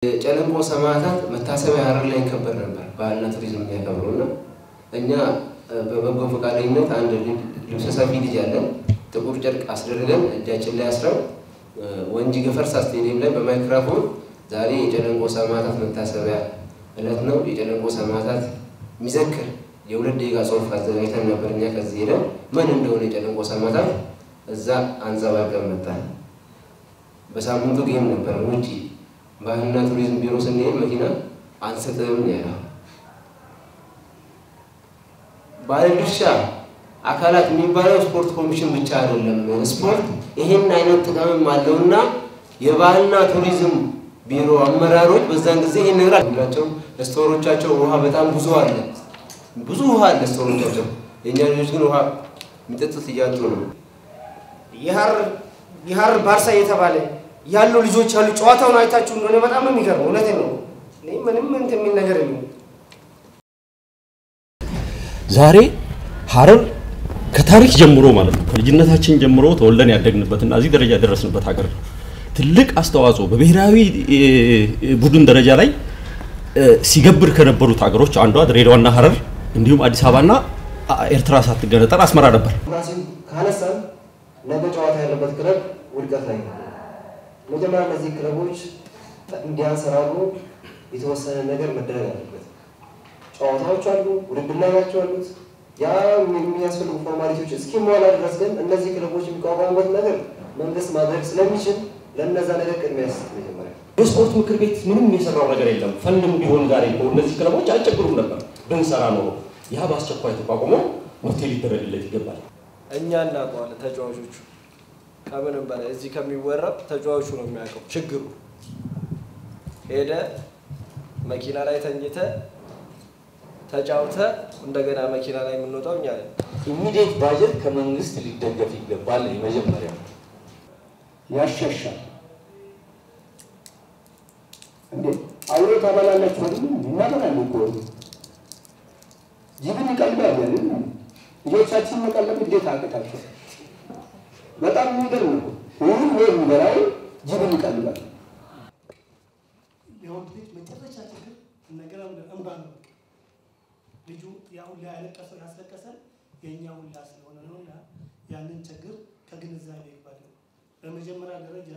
የጨለንቆ ሰማዕታት መታሰቢያ ሀረር ላይ ይከበር ነበር። ባህልና ቱሪዝም የሚያከብረው እና እኛ በበጎ ፈቃደኝነት አንድ ልብሰ ሰፊ ልጅ ያለን ጥቁር ጨርቅ አስደርገን እጃችን ላይ አስረው ወንጂ ገፈርሳ ስቴዲየም ላይ በማይክራፎን ዛሬ የጨለንቆ ሰማዕታት መታሰቢያ እለት ነው፣ የጨለንቆ ሰማዕታት የሚዘክር የሁለት ደቂቃ ጽሑፍ አዘጋጅተን ነበር። እኛ ከዚህ ሄደን ምን እንደሆነ የጨለንቆ ሰማዕታት እዛ አንጸባርቀን መጣን። በሳምንቱ ጌም ነበር ውጪ ባህልና ቱሪዝም ቢሮ ስንሄድ መኪና አንሰጥም ያለው ባለድርሻ አካላት የሚባለው ስፖርት ኮሚሽን ብቻ አይደለም። ስፖርት ይህን አይነት ጥቅምም አለውና የባህልና ቱሪዝም ቢሮ አመራሮች በዛን ጊዜ ይህን ነገር አላቸው። ስቶሮቻቸው ውሃ በጣም ብዙ አለ፣ ብዙ ውሃ አለ ስቶሮቻቸው። የእኛ ልጆች ግን ውሃ የሚጠጡት እያጡ ነው። የሀረር ባርሳ እየተባለ ያሉ ልጆች ያሉ ጨዋታውን አይታችሁ እንደሆነ በጣም ነው የሚገርመው። እውነቴን ነው። እኔ ምንም እንትን የሚል ነገር የለም። ዛሬ ሀረር ከታሪክ ጀምሮ ማለት ነው ከልጅነታችን ጀምሮ ተወልደን ያደግንበትና እዚህ ደረጃ የደረስንበት ሀገር ነው። ትልቅ አስተዋጽኦ በብሔራዊ ቡድን ደረጃ ላይ ሲገብር ከነበሩት ሀገሮች አንዷ ድሬዳዋና ሀረር እንዲሁም አዲስ አበባና ኤርትራ ሳትገነጠል አስመራ ነበር። ራሲን ካነሳን ነገ ጨዋታ ያለበት ክለብ ውድቀት ላይ ነው። መጀመሪያ እነዚህ ክለቦች እንዲያንሰራሩ የተወሰነ ነገር መደረግ አለበት። ጨዋታዎች አሉ፣ ውድድር ላይ ናቸው ያሉት። ያ የሚያስፈልጉ ፎርማሊቲዎች እስኪሟላ ድረስ ግን እነዚህ ክለቦች የሚቋቋሙበት ነገር መንግስት ማድረግ ስለሚችል ለእነዛ ነገር ቅድሚያ ያስጥ መጀመሪያ የስፖርት ምክር ቤት ምንም የሰራው ነገር የለም። ፈንድም ቢሆን ዛሬ እኮ እነዚህ ክለቦች አይቸግሩም ነበር ብንሰራ ኖሮ። ያ በአስቸኳይ ተቋቁሞ መፍትሄ ሊደረግለት ይገባል። እኛ እናውቀዋለን ተጫዋቾቹ ከምንም በላይ እዚህ ከሚወራው ተጫዋቹ ነው የሚያውቀው ችግሩ። ሄደ መኪና ላይ ተኝተ ተጫውተ እንደገና መኪና ላይ የምንወጣው እኛ ነን። ኢሚዲየት ባጀት ከመንግስት ሊደገፍ ይገባል። የመጀመሪያ ያሻሻል። እንዴ አውሬ ታበላላችሁ አይደል? እናበላለን እኮ ጅብን ይቀልባል አይደል? ልጆቻችን መቀለብ እንዴት አቅታቸው? በጣም የሚገርም ነው። ይህን ወይ የሚበላው ጅብን ይቀልባል። የወንድ ልጅ መጨረሻ ችግር ነገር እንባ ነው። ልጁ ያ ሁላ ያለቀሰው ያስለቀሰን የእኛ ሁላ ስለሆነ ነው እና ያንን ችግር ከግንዛቤ ይባል በመጀመሪያ ደረጃ